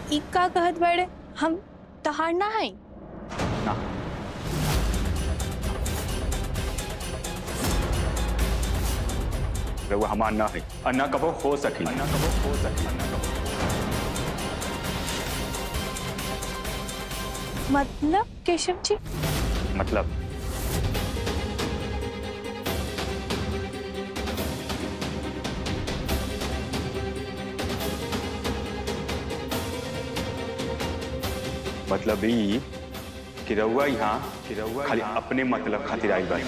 ई का कहत बड़े हम तहार ना है ना रउआ हमार ना है और ना कबो हो सकी ना कबो हो सकी ना कबो मतलब केशव जी मतलब मतलब ई कि रउआ यहाँ कि रउआ खाली अपने मतलब खातिर आई बाई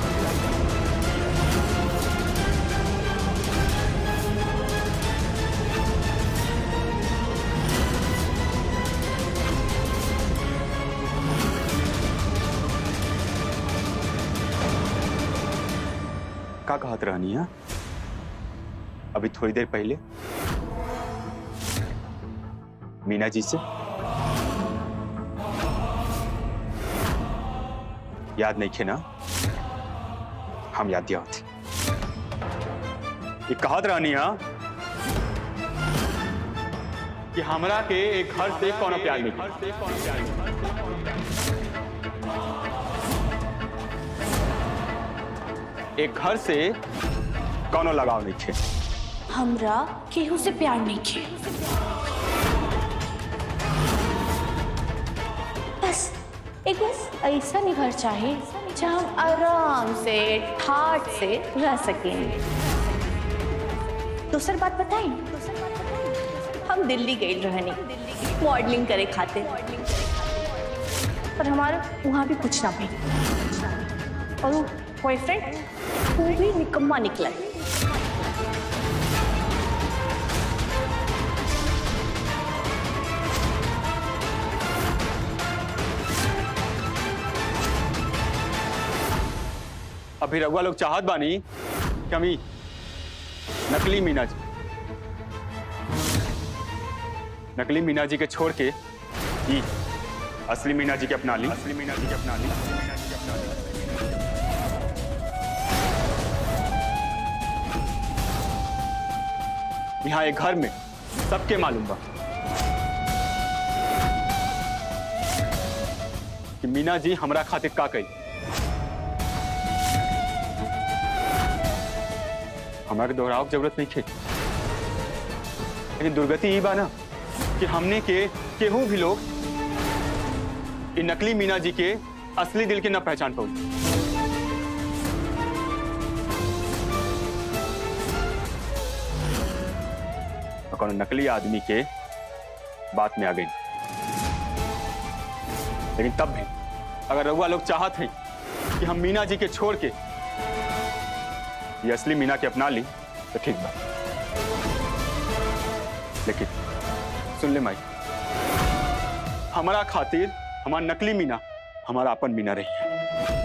का कहत रहनी है अभी थोड़ी देर पहले मीना जी से याद नहीं खे ना हम याद दिया होती ये कहत रहनी है कि हमरा के एक घर से कौन प्यार नहीं एक घर से कौनो लगाव नहीं थे हमरा केहू से प्यार नहीं खे बस एक बस ऐसा नहीं घर चाहे जहाँ हम आराम से ठाट से रह सकेंगे दूसर बात बताई हम दिल्ली गए रहनी मॉडलिंग करे खाते पर हमारा वहाँ भी कुछ ना भी और वो बॉयफ्रेंड वो भी निकम्मा निकला है अभी रघुआ लोग चाहत बानी कि हम ई नकली मीना जी नकली मीना जी के छोड़ के ई असली मीना जी के अपना ली असली मीना जी के अपना ली असली मीना जी के अपना ली यहाँ एक घर में सबके मालूम बा कि मीना जी हमरा खातिर का कही हमारे दोहराव की जरूरत नहीं थी लेकिन दुर्गति ये बा ना कि हमने के केहू भी लोग इ नकली मीना जी के असली दिल के न पहचान पाऊ और कोनो नकली आदमी के बात में आ गई लेकिन तब भी अगर रघुआ लोग चाहत हैं कि हम मीना जी के छोड़ के ये असली मीना के अपना ली तो ठीक बा लेकिन सुन ले माई हमारा खातिर हमार नकली मीना हमारा अपन मीना रही है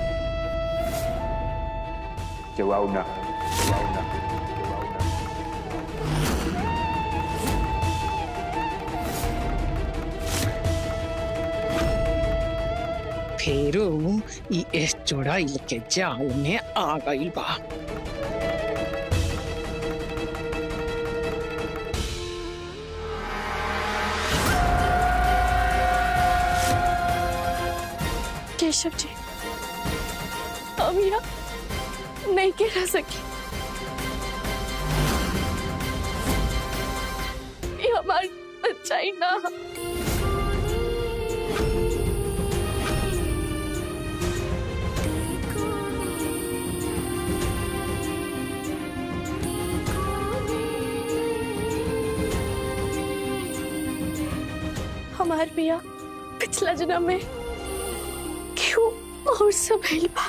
जवाब ना जवाब ना जवाब ना फेरू ई इस चुड़ैल के जाल में आ गई बा केशव जी हम यहाँ नहीं के रह सके ये हमारी सच्चाई ना हमार भैया पिछला जन्म में क्यों और सब हेल्पा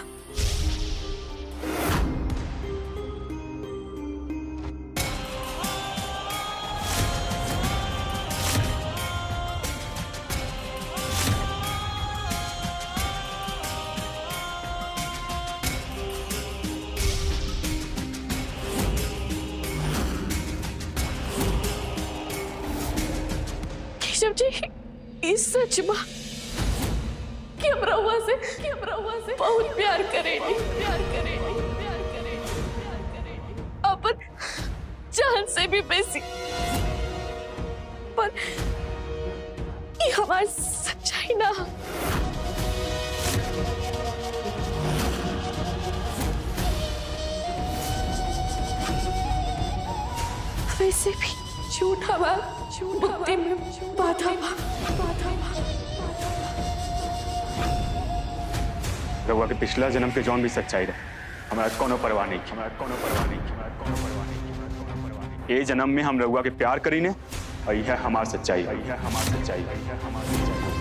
केशव जी इस सच बा कि हम रहुआ से कि हम रहुआ से बहुत प्यार करेंगे प्यार करेंगे प्यार करेंगे प्यार करेंगे अपन जान से भी बेसी पर ये हमारी सच्चाई ना वैसे भी झूठा बात मुक्ति में बाधा बाधा रउआ के पिछला जन्म के जौन भी सच्चाई रहे हमारा कोनो परवाह नहीं हमारा कोनो परवाह नहीं हमारा कोनो परवाह नहीं हमारा कोनो परवाह नहीं ए जन्म में हम रउआ के प्यार करी ने और यह हमार सच्चाई है यह हमार सच्चाई है यह हमार सच्चाई है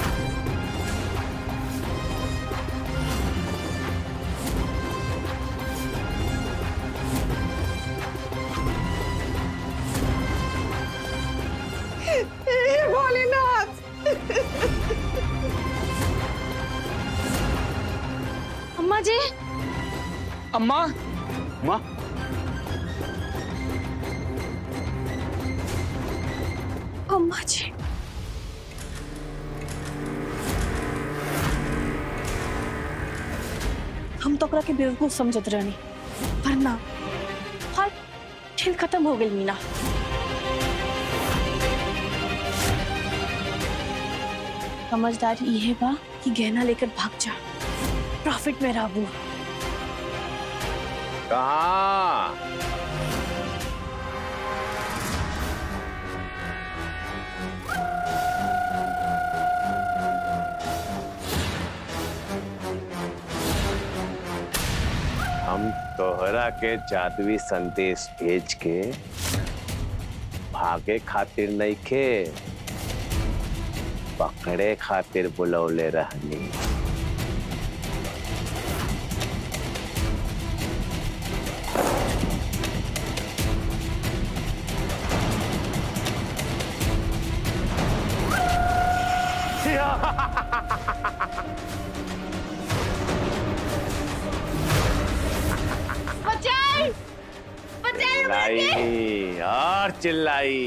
हे भोलेनाथ अम्मा जी अम्मा माँ अम्मा जी हम तो ओकरा के बेवकूफ समझत रहनी पर ना हाल खेल खत्म हो गई मीना समझदारी ये बा कि गहना लेकर भाग जा प्रॉफिट में रहू कहा हम तोहरा के जादुई संदेश भेज के भागे खातिर नहीं खे पकड़े खातिर बुलौले रहनी बचाई बचाई चिल्लाई और चिल्लाई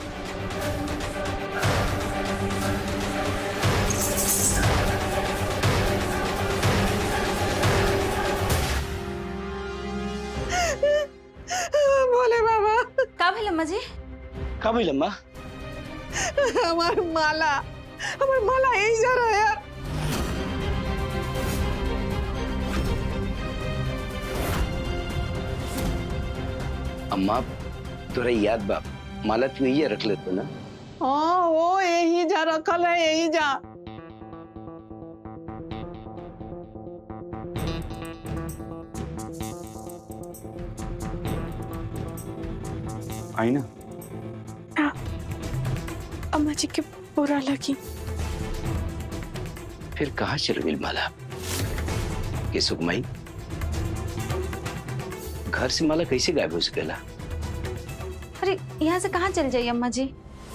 भोले बाबा का भेल अम्मा जी का भइल अम्मा हमार माला हमार माला यही जा रहा है यार अम्मा तोरा याद बा माला तू ये रख लेतो ना हाँ वो यही जा रखल है यही जा आई ना अम्मा जी के बुरा लगी फिर कहाँ चल गई माला ये सुगमई घर से माला कैसे गायब हो सकेला अरे यहाँ से कहाँ चल जाइए अम्मा जी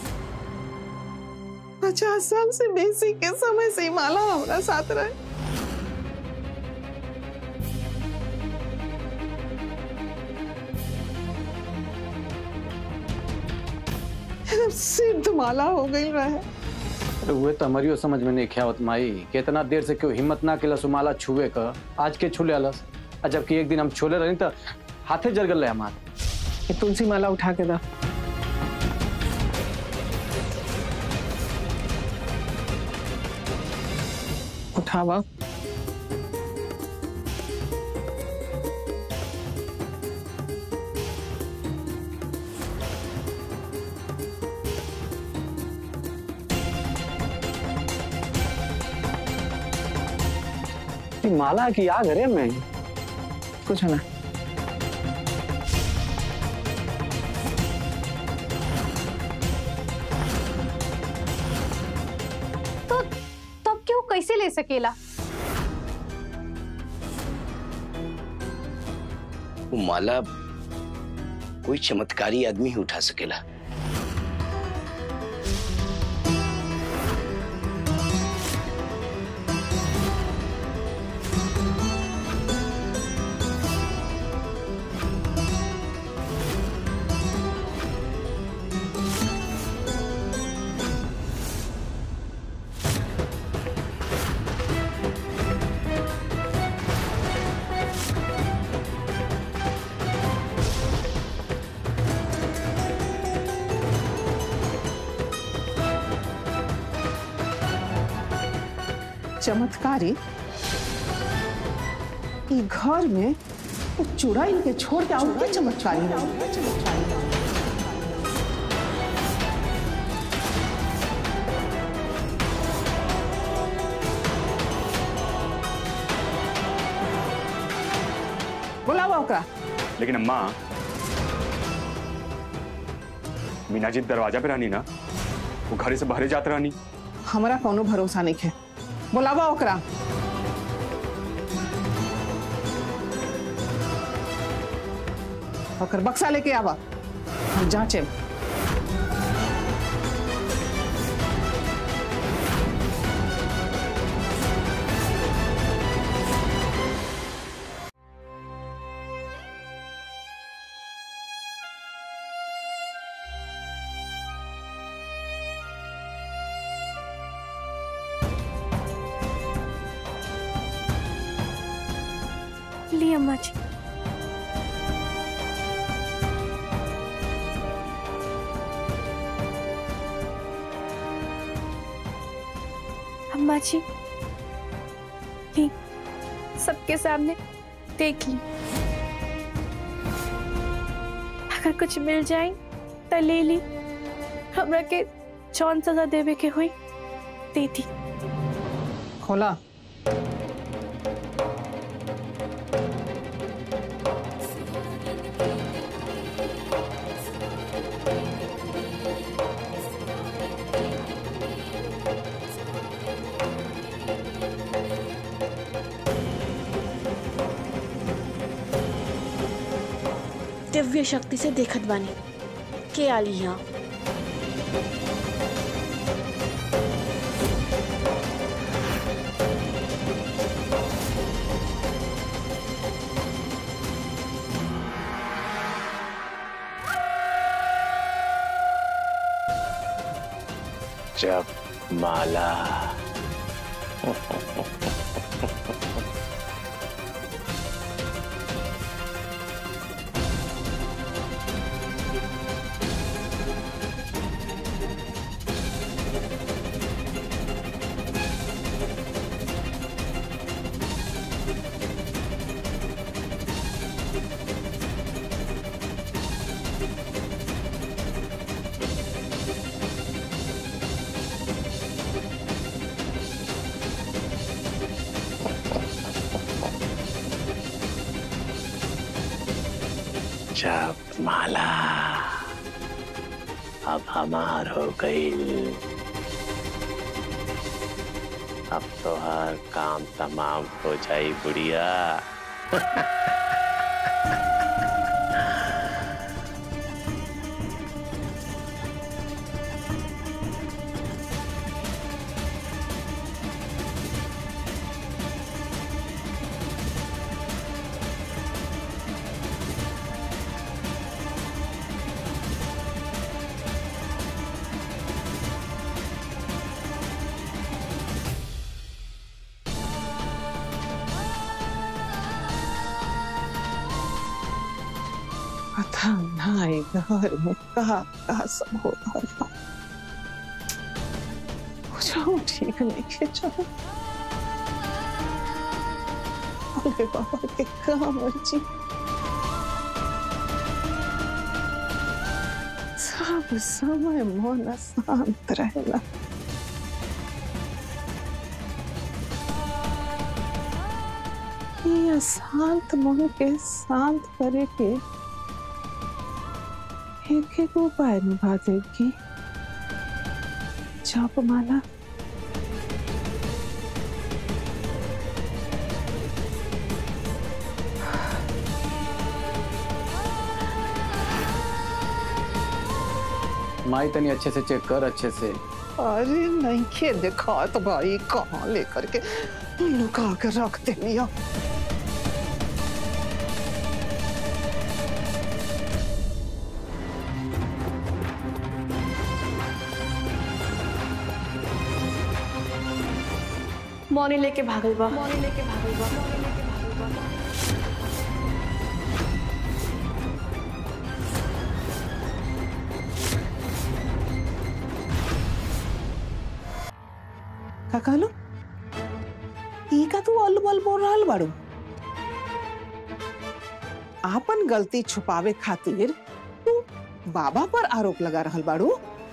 पचास साल से बेसी के समय से ही माला हमारा साथ रहे एकदम सिद्ध माला हो गई रहे अरे उहे तो हमारियो समझ में नहीं ख्यावत माई कितना देर से क्यों हिम्मत ना केला सुमाला छुए का आज के छुले अलस आ जबकि एक दिन हम छोले रही तो हाथे जर गल हमार ये तुलसी माला उठा के दा उठावा ई माला की याद है रे मैं कुछ ना तो तब क्यों कैसे ले सकेला वो माला कोई चमत्कारी आदमी ही उठा सकेला चमत्कारी ई घर में वो चुड़ैल के छोड़ के और के चमत्कारी हो बुलावा ओकरा लेकिन अम्मा मीना जी दरवाजा पे रहनी ना वो घर से बाहर जात रहनी हमरा कोनो भरोसा नहीं है बुलावा ओकरा ओकर बक्सा लेके आवा हम जांचे ली अम्मा जी अम्मा जी ली सबके सामने देख ली अगर कुछ मिल जाए तो ले ली हमरा के जौन सजा देवे के हुई दे दी खोला दिव्य शक्ति से देखत बानी के आली यहाँ जब माला जब माला अब हमार हो गई अब तो हर काम तमाम हो जाई बुढ़िया पता नहीं घर में कहा कहा सब हो रहा था कुछ ठीक नहीं के चलो भोले बाबा के काम मर्जी सब समय मन शांत रहेला ये शांत मन के शांत करे के एक एक उपाय निभा देगी जप माला माई तनी अच्छे से चेक कर अच्छे से अरे नहीं खे देखा तो भाई कहाँ लेकर के लुका के रख दे लिया मौनी लेके भागल बा मौनी लेके भागल बा मौनी लेके भागल बा का कहलो ई का तू अल बल बोल रहल बाड़ू आपन गलती छुपावे खातिर तू बाबा पर आरोप लगा रहल बाड़ू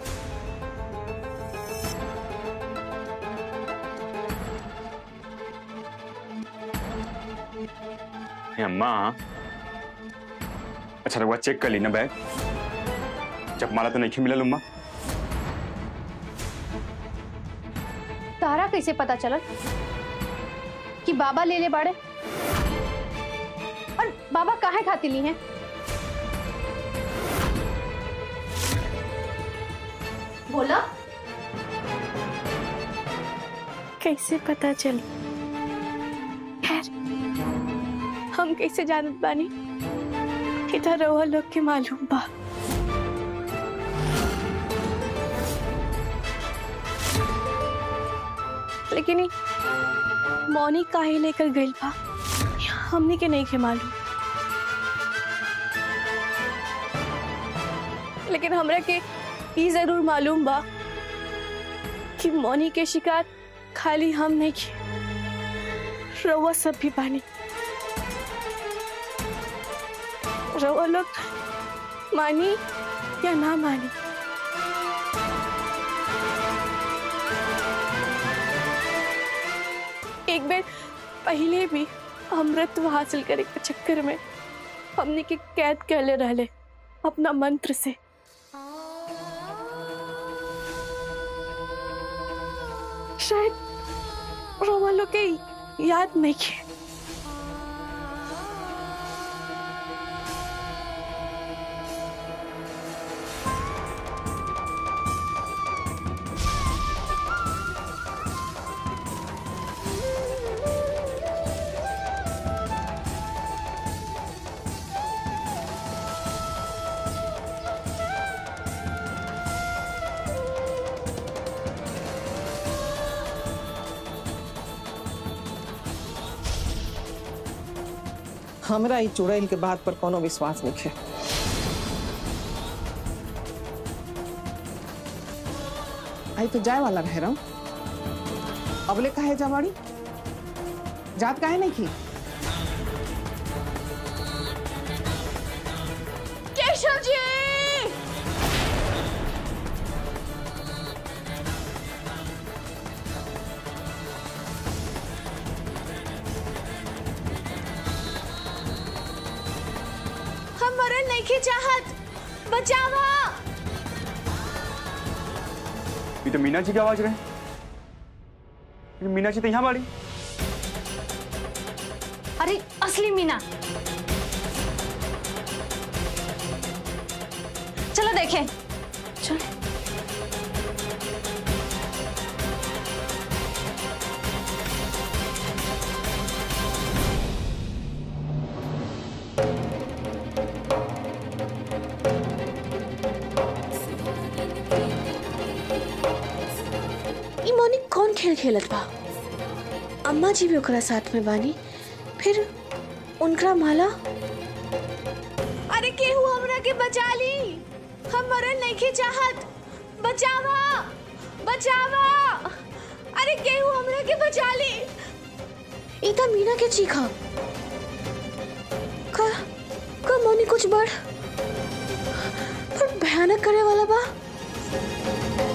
ए, अम्मा अच्छा रघुआ चेक कर ली ना बैग जब माला तो नहीं मिलल अम्मा तारा कैसे पता चलल कि बाबा ले ले बाड़े और बाबा काहे खातिर ली हैं बोला कैसे पता चली खैर हम कैसे जानत बानी इधर रहुआ लोग के मालूम बा लेकिन ई मौनी काहे लेकर गइल बा हमने के नहीं के मालूम लेकिन हमरा के ई जरूर मालूम बा कि मौनी के शिकार खाली हम नहीं किए रउआ सब भी बानी रउआ लोग मानी या ना मानी एक बार पहले भी अमृत हासिल करे के चक्कर में हमने के कैद कैले रहले अपना मंत्र से शायद रोमा लोग के याद नहीं है हमरा ई चुड़ैल के बात पर कोनो विश्वास नहीं है आई तो जाए वाला रह रहा हूँ अबले काहे जवाड़ी जात काहे नहीं की केशव जी हम मरल नहीं के चाहत बचावा ये तो मीना जी की आवाज रहे ये मीना जी तो यहाँ बाड़ी अरे असली मीना चलो देखें चल ई मौनी कौन खेल खेलत बा अम्मा जी भी ओकरा साथ में बानी फिर उनका माला अरे केहू हमरा के बचा ली हम मरल नहीं के चाहत बचावा बचावा अरे केहू हमरा के बचा ली ई त मीना के चीखा का का मौनी कुछ बड़ पर भयानक करे वाला बा